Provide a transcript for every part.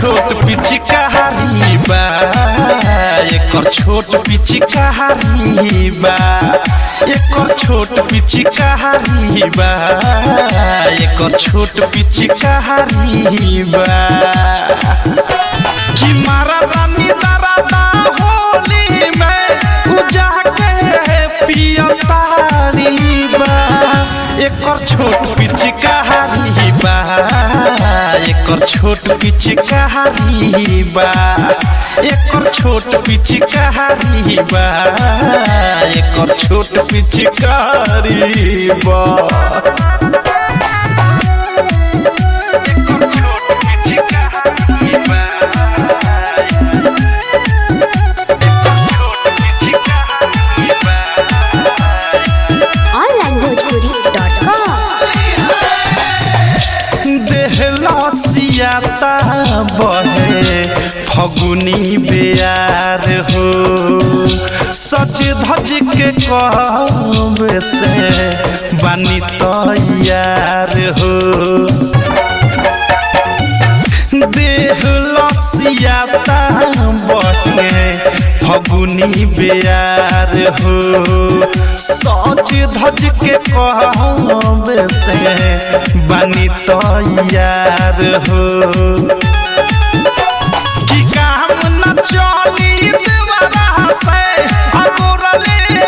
छोट पिचकारी बा एकर छोट पिचकारी बा एकर छोट पिचकारी बा एकर छोट पिचकारी बा कि मारा रानी दरादा होली में उजा के पियतारी बा एकर छोट पिचकारी बा एकर छोट पिचकारी बा एकर छोट पिचकारी बा एकर छोट पिचकारी बा onlinebhojpuri.com देहलसियाता बहे फगुनी बेयार हो सच धज के कहबे से बानी तैयार हो देहलसियाता बहे फगुनी बेयार हो सच धज के कहबे से बानी तैयार हो कि काम न चली देवरा से अगोरले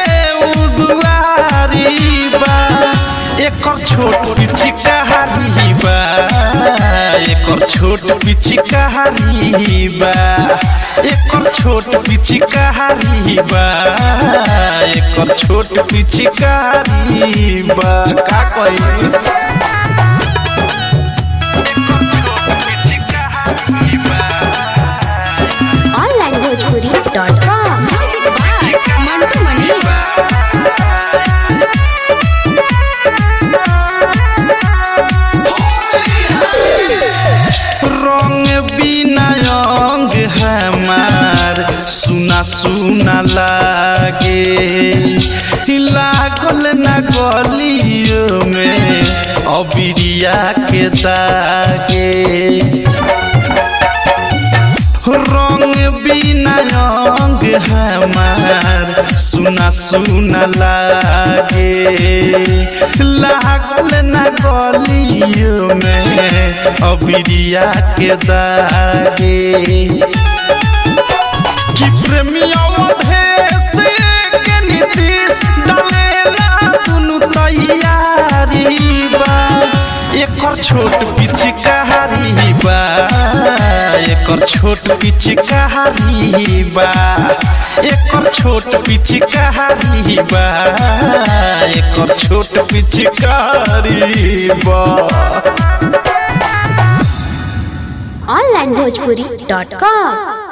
उदुआरी बा एकर छोट पिचकारी बा एकर छोट पिचकारी बा एकर छोट पिचकारी बा एकर छोट पिचकारी बा का कही onlinebhojpuri.com Music by Mantu Mani. रंग बिना अंग हमार सुना सुना लागे लागल न गलियों में अबिरिया के दागे रंग बिना अंग हमार सुना सुना लागे लागल न गलियों में अबिरिया के दागे कि प्रेमियों देश के नीतीश डालेला दुनु तैयारी बा एकर छोट पिचकारी बा एकर छोट पिचकारी बा एकर छोट पिचकारी बा एकर छोट पिचकारी बा onlinebhojpuri.com